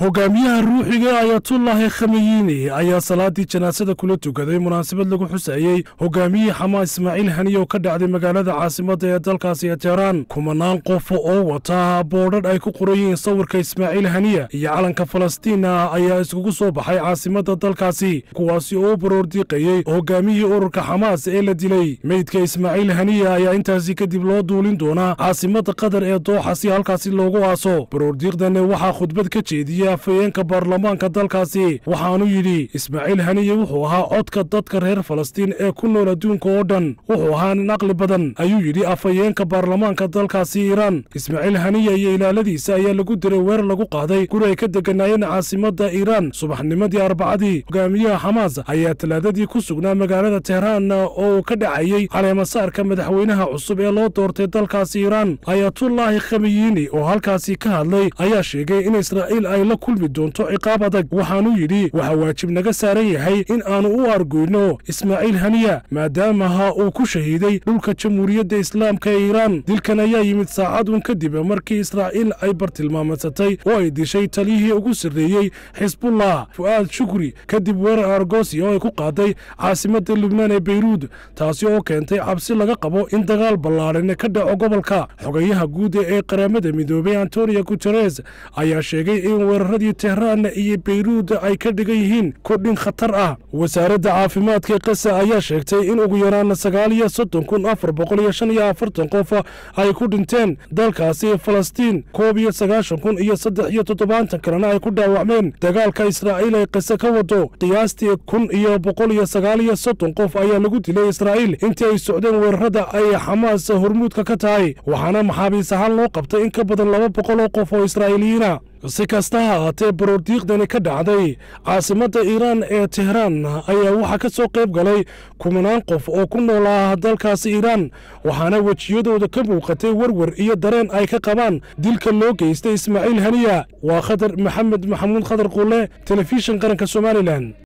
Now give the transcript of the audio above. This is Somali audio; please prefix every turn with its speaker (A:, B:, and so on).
A: hogaamiyaha ruuxiga ayatullaahi khameyiini ayaa salaadii janaasada kula tukaday munaasabad lagu xusayey hogaamiyihii xamaas ismaaciil haniye oo ka dhacday magaalada caasimadda ee dalkaasi ee teheraan kumanaan qof oo wata boodhadh ay ku qoran yihiin sawirka ismaaciil haniya iyo calanka falastiina ayaa iskugu soo baxay caasimadda dalkaasi kuwaasi oo u baroordiiqayey hogaamiyihii ururka xamaas ee la dilay meydka ismaaciil haniya ayaa intaasi kadib loo duulin doonaa caasimadda qatar ee dooxa si halkaasi loogu aaso baroordiiqdani waxaa khudbad ka jeediyey afhayeenka baarlamaanka dalkaasi waxaanu yidhi ismaaciil haniye wuxuu ahaa codka dadka reer falastiin ee ku nool adduunka oo dhan wuxuu ahaa nin aqli badan ayuu yidhi afhayeenka baarlamaanka dalkaasi iiraan ismaaciil haniye iyo ilaaladiisa ayaa lagu diray weer lagu qaaday guri ay ka deganaayeen caasimadda iiraan subaxnimadii arbacadii hogaamiyaha xamaas ayaa talaadadii ku sugnaa magaalada teheraan oo uu ka dhacayey caleemasaarka madaxweynaha cusub ee loo doortay dalkaasi iiraan ayatullaahi khameyiini oo halkaasi ka hadlay ayaa sheegay in israa'iil ay la kulmi doonto ciqaab adag waxaanuu yidhi waxaa waajib naga saaran yahay in aanu u argoyno ismaaciil haniya maadaamaha uu ku shahiiday dhulka jamhuuriyadda islaamka ee iiraan dilkan ayaa yimid saacad un kadib markii israa'iil ay bartilmaamadsatay oo ay dishay taliyihii ugu sarreeyey xisbullah fu'aad shukri kadib weerar argosia oo ay ku qaaday caasimadda lubnaan ee beyruud taasi oo keentay cabsi laga qabo in dagaal ballaadhan ka dhaco gobolka xogayaha guud ee qaramada midoobay antonio guteres ayaa sheegay in weeraradii tehraan iyo beyruud ay ka dhigan yihiin kordhin khatar ah wasaaradda caafimaadka kasa ayaa sheegtay in ugu yaraan sagaal iyo soddon kun afar boqol iyo shan iyo afartan qof ay ku dhinteen dalkaasi falastiin koob iyo sagaashan kun iyo saddex iyo toddobaatan kalena ay ku dhaawacmeen dagaalka israa'iil ay qise ka wado qiyaastii kun iyo boqol iyo sagaal iyo soddon qof ayaa lagu dilay israa'iil intii ay socdeen weerarada ay xamaas hormuudka ka tahay waxaana maxaabiis ahaan loo qabtay in ka badan laba boqol oo qof oo israa'iiliyiina si kasta ha ahaatee baroordiiqdani ka dhacday caasimadda iiraan ee teheraan ayaa waxaa ka soo qayb galay kumanaan qof oo ku noolaa dalkaasi iiraan waxaana wejiyadooda ka muuqatay werwer iyo dareen ay ka qabaan dilka loo geystay ismaaciil haniya waa khadar maxamed maxamuud khadar quule telefishin qaranka somalilan